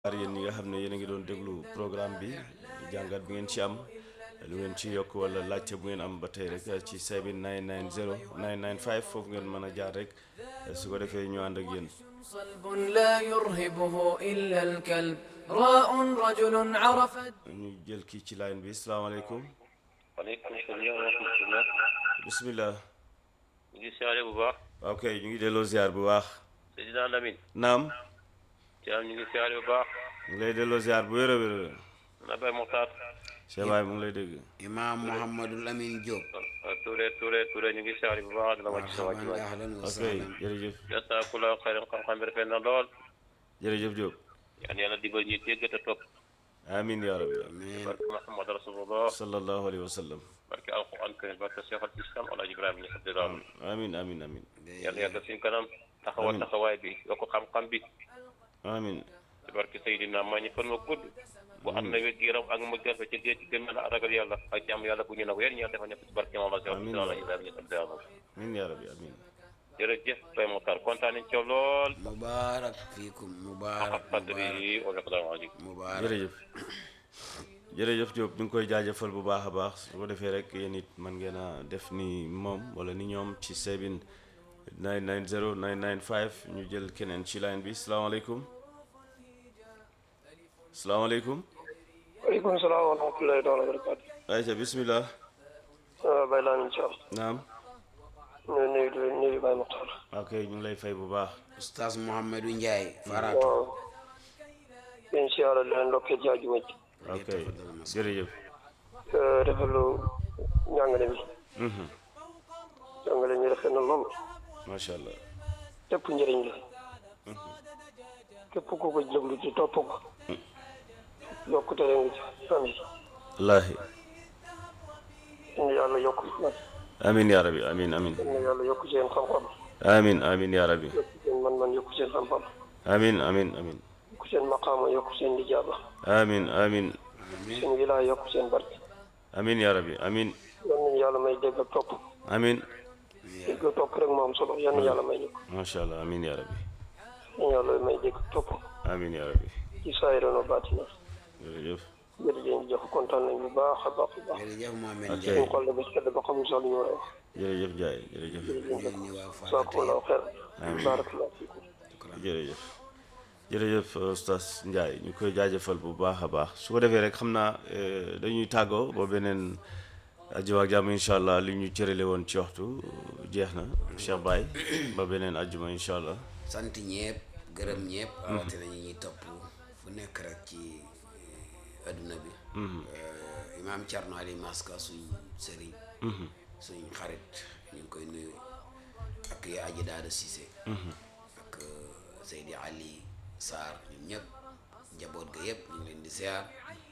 ar yéen ñi nga xam ne yéen a ngi doon déglu programme bi jàngat bi ngeen ci am lu ngeen ci yokk wala laajte bu ngeen am ba tey rek ci 7990 995 foofu ngeen mën a jaar rek su ko defee ñu ànd ak yéen صلب لا يرهبه إلا الكلب راء رجل عرف ñu jël kii ci line bi salaamaaleykum waaleykum salaam wa rahmatulah. bismillah ñu ngi siyaare bu baax. ok ñu ngi delloo ziar bu baax Seydina Lamine. naam Thiam ñu ngi siyaare bu baax. ñu ngi lay delloo ziar bu wér a wér na Baye Mokhtar. Cheikh Baye mu ngi lay dégg imaam Mouhamadou Lamine Diop. Touré Touré Touré ñu ngi siyaare bu baax di la wàcc sa wàcc marhaban waay. ahlan wa ok sahlan. jërëjëf jazaakullahu xayran xam-xam bi rafet na lool. jërëjëf Diop yal na yàlla dimbal ñuy dégg te topp. amin ya rabbi amiin barke Muhammad rasulullah. sallallahu alayhi wa sallam barke alquran karim barke Cheikh al Islam Alaaji Ibrahima ñu xam daal. amin amin amin yal na yàgg suñ kanam. taxawal taxawaay bi yokk xam-xam bi. amin ci barke Seydina maa ñu fan ma gudd. bu am na wér gu yaram ak mu gerte ci géej gi gën a ragal yàlla ak jàmm yàlla bu ñu nag weer ñaar dafa nekk ci barke Muhammad Amiin. Alaaji Ibrahima ñu xam daal. amin ya rabbi amin jërëjëf Baye Mokhtar kontaan nañ ci yow lool. mubaarak fiikum mubaarak qadri mubaarak wa miqdaar azim mubaarak jërëjëf jërëjëf Diop ñu ngi koy jaajëfal bu baax a baax su ko defee rek yéen it man ngeen a def ni moom wala ni ñoom ci sebin 990 995 ñu jël keneen ci line bi salaamaaleykum salaamaaleykum waaleykum salaam wa rahmatullahi taala wa barakaatu. ayca bismillah Baye Lamine Thiam. naam ñu nuyu di nuyu Baye Mokhtar. ok ñu ngi lay fay bu baax Oustaz Mouhamadou Ndiaye. Faratu. waaw. yéen si yàlla di leen ndokkee ci àjjuma ji. ok jërëjëf rafetlu njàngale bi. Mhm. njàngale mi rafet na lool. macha allah lépp njëriñ la. képp ku ko déglu ci topp ko. yokkute la nga ci am yi. wallaahi yéen yàlla yokk nag. amin ya rabbi amin amin yéen yàlla yokk seen xam-xam. amin amin ya rabbi yokk seen man-man yokk seen xam-xam. amin amin amin yokk seen maqaama yokk seen lijaaba. amin amin seen wilaaya yokk seen barke. amin ya rabbi amin yal nañu yàlla may dégg ak topp. amin dégg ak topp rek moo am solo yal na yàlla may ñu ko. macha allah amin ya rabbi yal na yàlla may dégg ak topp. amin ya rabbi ci saa yi doon baatina. jërëjëf jërëjëf jëf kontaan nañ bu baax a baax a baax. jërëjëf Mohamed Ok. Ndiaye. suñu xol la ba sedd ba xamuñ sax lu ñu war a wax. jërëjëf Jaay jërëjëf yéen ñi waa Faratu Jazaakumullahu xeer. Amiin. Barakallahu fiikum. jërëjëf jërëjëf Oustaz Ndiaye ñu koy jaajëfal bu baax a baax su ko defee rek xam naa eh, dañuy tàggoo ba beneen ajjuma ak jàmm incha allah li ñu cërale woon ci waxtu jeex na Cheikh Baye ba beneen ajjuma incha allah sant ñëpp gërëm ñëpp. rawatina ñi ñuy topp fu nekk rek ci eh, adduna bi. Eh, imaam Thierno Ali Maska suñ sëriñ. suñ xarit ñu ngi koy nuyu ak yaa aji daada Cissé. ak eh, Seydi Ali Sarr ñun ñëpp njaboot ga yëpp ñu ngi leen di ziar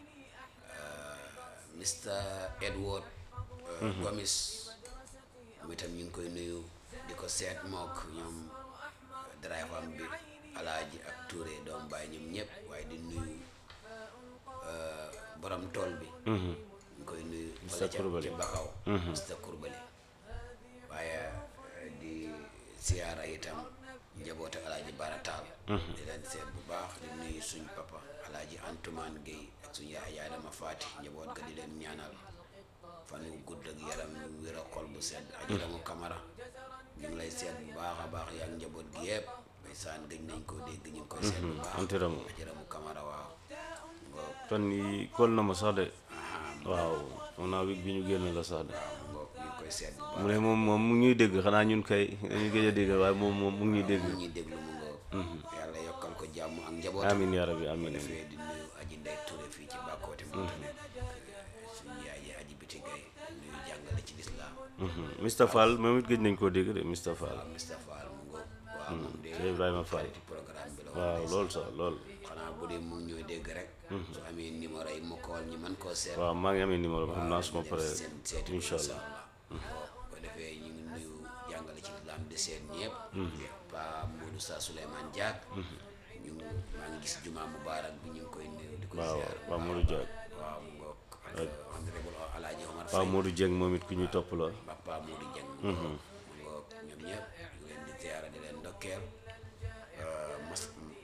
Mr Edward eh, Gomis moom itam ñu ngi koy nuyu di ko seet mook ñoom drive am bi alaaji ak Touré doom baay ñoom ñëpp waaye di nuyu eh, borom tool bi ñu ngi koy nuyu Mr. wala ca Coulibaly. ci Bakaw Mr Coulibaly waaye eh, di siyaara itam njaboot ak alaaji Bara Taal di leen seet bu baax di nuyu suñ papa alaaji Antoumane Guèye ak suñ yaay yaay dama faati njaboot ga di leen ñaanal fan wu gudd ak yaram yu wér a xol bu sedd ajaramu kamara ñu ngi lay seet bu baax a baax yaa ngi njaboot gi yëpp bay saan gëj nañ koo dégg ñu ngi koy seet bu baax antiramu. ajaramu kamara waaw ngoog fan yi kóol na ma sax de waaw foog naa wig bi ñu génn la sax de ngoog ñu ngi koy seet bu baax mu ne moom moom mu ngi ñuy dégg xanaa ñun kay dañu gëj a dégg waaye moom moom mu ngi ñuy dégg mu ñuy déglu mu ngoog yàlla yokkal ko jàmm ak njabootam amin ya rabbi amin amin defee di nuyu aji ndey Touré fii ci bàkkoote moom tamit suñu yaay ji aji biti gay nuyu jàngale ci lislaam Mr Fall moom it gëj nañ koo dégg de Mr Fall waaw Mr Fall mu ngoog waaw moom de Cheikh Ibrahima Fall ci programme bi la waaw woon lool sax lool xanaa bu dee mu ngi ñooy dégg rek su amee numéro yi mu kool ñi mën koo seet waaw maa ngi amee numéro bi xam naa suma dem paree seen seeti incha incha allah allah bu defee ñu ngi nuyu jàngale ci lislaam di seet ñëpp pa Modou Sa Souleymane Diak ñu ngi maa ngi gis juma mubarak bi ñu ngi koy nuyu di ko waaw ziar bu waaw baax Modou a Diak baax. waaw mu ngoog ak honorable Alaaji Omar waaw Faye Modou Dieng moom it ku ñuy topp la Papa Modou Dieng mu ngoog mu ngoog ñoom ñëpp ñu leen di ziara di leen ndokkeel mas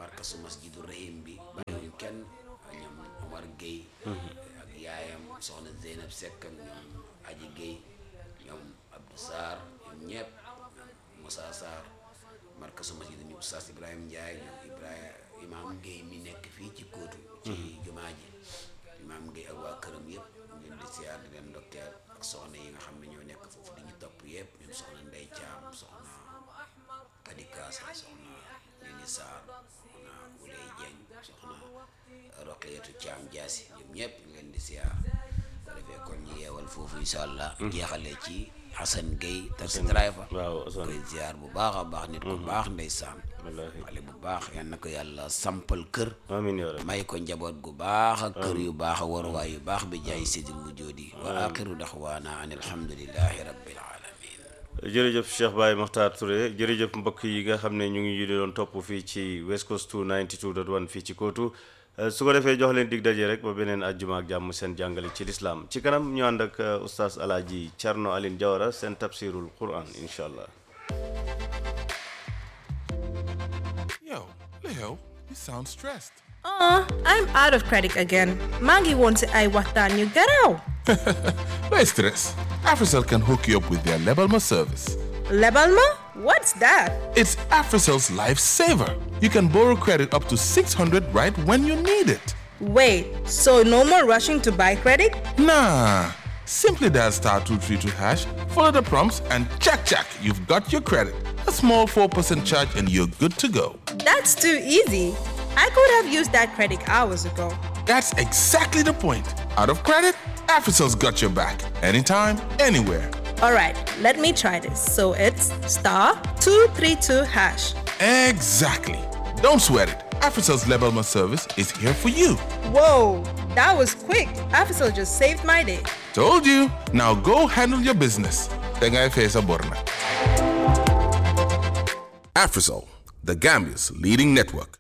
markasu masjidu rahim bi bàyyiwuñ kenn ñoom Omar Gueye ak yaayam soxna Zeynab Seck ak ñoom Aji Gueye ñoom Abdou Sarr ñoom ñëpp Moussa Sarr markasu masjidu ñu Oustaz Ibrahima Ndiaye ñoom Ibrahima Imam Gueye mi nekk fii ci kóotu ci jumaa ji Imam Gueye ak waa këram yëpp ñu leen di siyaar di leen ndokkeel ak soxna yi nga xam ne ñoo nekk foofu di ñu topp yëpp ñoom soxna Ndey Caam soxna Kadi Kaasa soxna Nini Sarr soxna Uley Dieng soxna Roqeetu Caam Jaasi ñoom ñëpp ñu leen di siyaar bu defee kon ñu yeewal foofu incha allah jeexale ci Hassan Gueye taxi driver waaw Assane koy ziar bu baax a baax nit ku baax ndeysaan wallaahi xale bu baax yal na ko yàlla sampal kër amiin yaa rabbi may ko njaboot gu baax ak kër yu baax a waruwaay yu baax bi jaay sidil wujoodi wa axiru daxwaana an alhamdulillahi rabbil alamin jërëjëf Cheikh Baye Makhtar Touré jërëjëf mbokk yi nga xam ne ñu ngi ñu doon topp fii ci West Coast 292.1 fii ci Kootu su ko defee jox leen dig daje rek ba beneen àjjuma ak jàmm seen jàngale ci lislaam ci kanam ñu ànd ak oustaz Alaaji Thierno Aline Diawara seen tafsirul Quran incha allah. Yo, Leo, you sound stressed. Aw, I'm out of credit again. Maggie wants I waxtaan ñu garaw. No stress. AfriCell can hook you up with their Lebalma service. Lebal ma? What's that? It's AfriCell's lifesaver. You can borrow credit up to 600 right when you need it. Wait, so no more rushing to buy credit? Nah. Simply dial star 232 hash, follow the prompts, and check, check, you've got your credit. A small 4% charge, and you're good to go. That's too easy. I could have used that credit hours ago. That's exactly the point. Out of credit, AfriCell's got your back. Anytime, anywhere. All right, let me try this. So it's star 232 hash. Exactly. Don't sweat it. AfriCell's Lebalma service is here for you. Whoa, that was quick. Afisol just saved my day. Told you. Now go handle your business. Tenga Efesa Borna. AfriCell, the Gambia's leading network.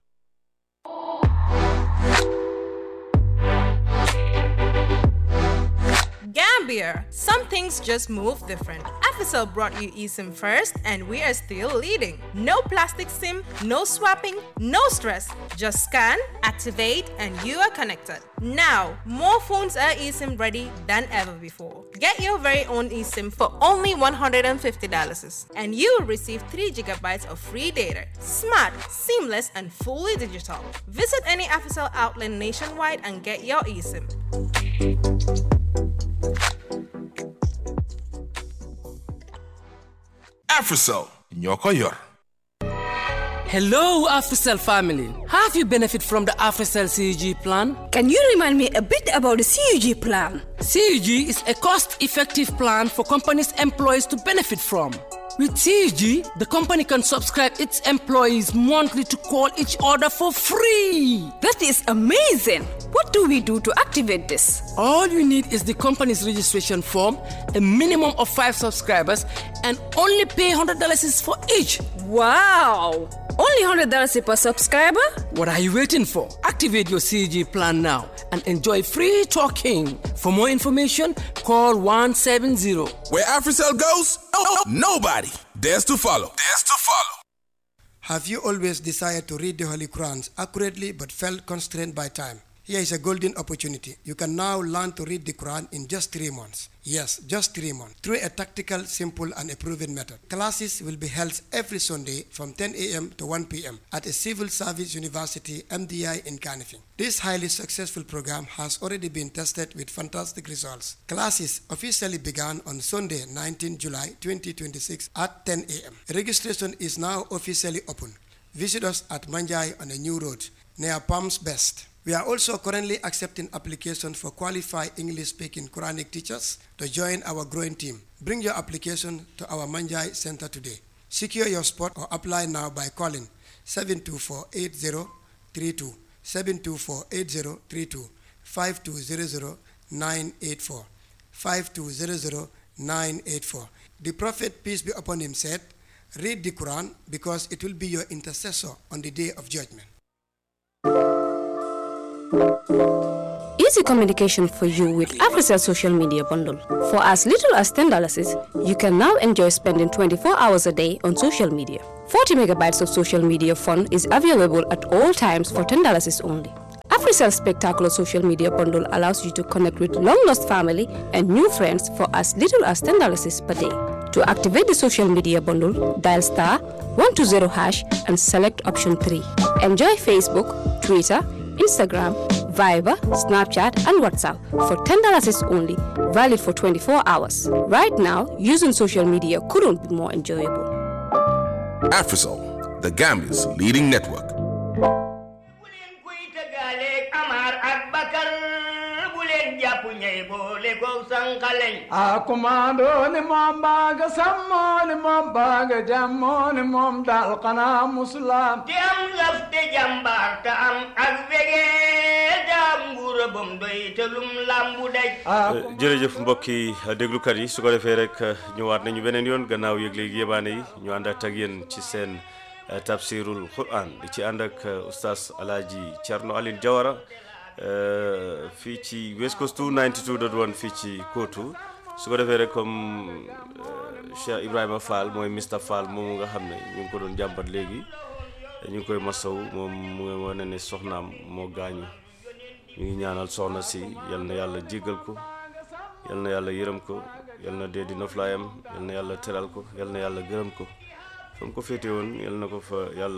Gambia, some things just move different. Afisol brought you eSIM first, and we are still leading. No plastic SIM, no swapping, no stress. Just scan, activate, and you are connected. Now, more phones are eSIM ready than ever before. Get your very own eSIM for only $150, and you will receive 3 gigabytes of free data. Smart, seamless, and fully digital. Visit any Afisol outlet nationwide and get your eSIM. AfriCell, Nyoko Yor. Hello, AfriCell family. Have you benefit from the AfriCell CUG plan? Can you remind me a bit about the CUG plan? CUG is a cost-effective plan for companies' employees to benefit from. With CUG, the company can subscribe its employees monthly to call each other for free. That is amazing. What do we do to activate this? All you need is the company's registration form, a minimum of five subscribers, and only pay $100 is for each. Wow! Only $100 per subscriber? What are you waiting for? Activate your CG plan now and enjoy free talking. For more information, call 170. Where AfriCell goes, oh, nobody dares to follow. Dares to follow. Have you always desired to read the Holy Qurans accurately but felt constrained by time? Here is a golden opportunity. You can now learn to read the Quran in just three months. Yes, just three months. Through a tactical, simple, and a proven method. Classes will be held every Sunday from 10 a.m. to 1 p.m. at a civil service university, MDI, in Canifing. This highly successful program has already been tested with fantastic results. Classes officially began on Sunday, 19 July 2026 at 10 a.m. Registration is now officially open. Visit us at Manjai on a new road near Palms Best. We are also currently accepting applications for qualified English speaking Quranic teachers to join our growing team. Bring your application to our Manjai Center today. Secure your spot or apply now by calling 724 8032, 724 8032, 5200 984, 5200 984. The Prophet, peace be upon him, said, Read the Quran because it will be your intercessor on the day of judgment. Easy communication for you with AfriCell social media bundle. For as little as $10, you can now enjoy spending 24 hours a day on social media. 40 megabytes of social media fun is available at all times for $10 only. AfriCell's spectacular social media bundle allows you to connect with long-lost family and new friends for as little as $10 per day. To activate the social media bundle, dial star 120 hash and select option 3. Enjoy Facebook, Twitter, Instagram, Viber, Snapchat, and WhatsApp for $10 is only, valid for 24 hours. Right now, using social media couldn't be more enjoyable. AfriCell, the Gambia's leading network. a kumando ni moom baaga sammo ni moom baaga jammo ni moom dal xanaa musulaam te am laf te jàmbaar te am ak wegee daam nguura bam doy te lum lambu daj jërëjëf mbokki déglukat yi su ko defee rek ñëwaat nañu beneen yoon gannaaw yëg léegi yebaane yi ñu ànd ak yéen ci seen tafsirul quran di ci ànd ak oustaz alaaji Thierno Aline Diawara fii ci West Coast 92.1 fii ci Kootu su ko defee rek comme Cheikh Ibrahima Fall mooy Mr Fall moomu nga xam ne ñu ngi ko doon jàmbat léegi ñu ngi koy masaw moom mu ngi wane ne soxnaam moo gaañu ñu ngi ñaanal soxna si yal na yàlla jéggal ko yal na yàlla yërëm ko yal na dee di noflaayam yal na yàlla teral ko yal na yàlla gërëm ko fa mu ko féete woon yal na ko fa yàlla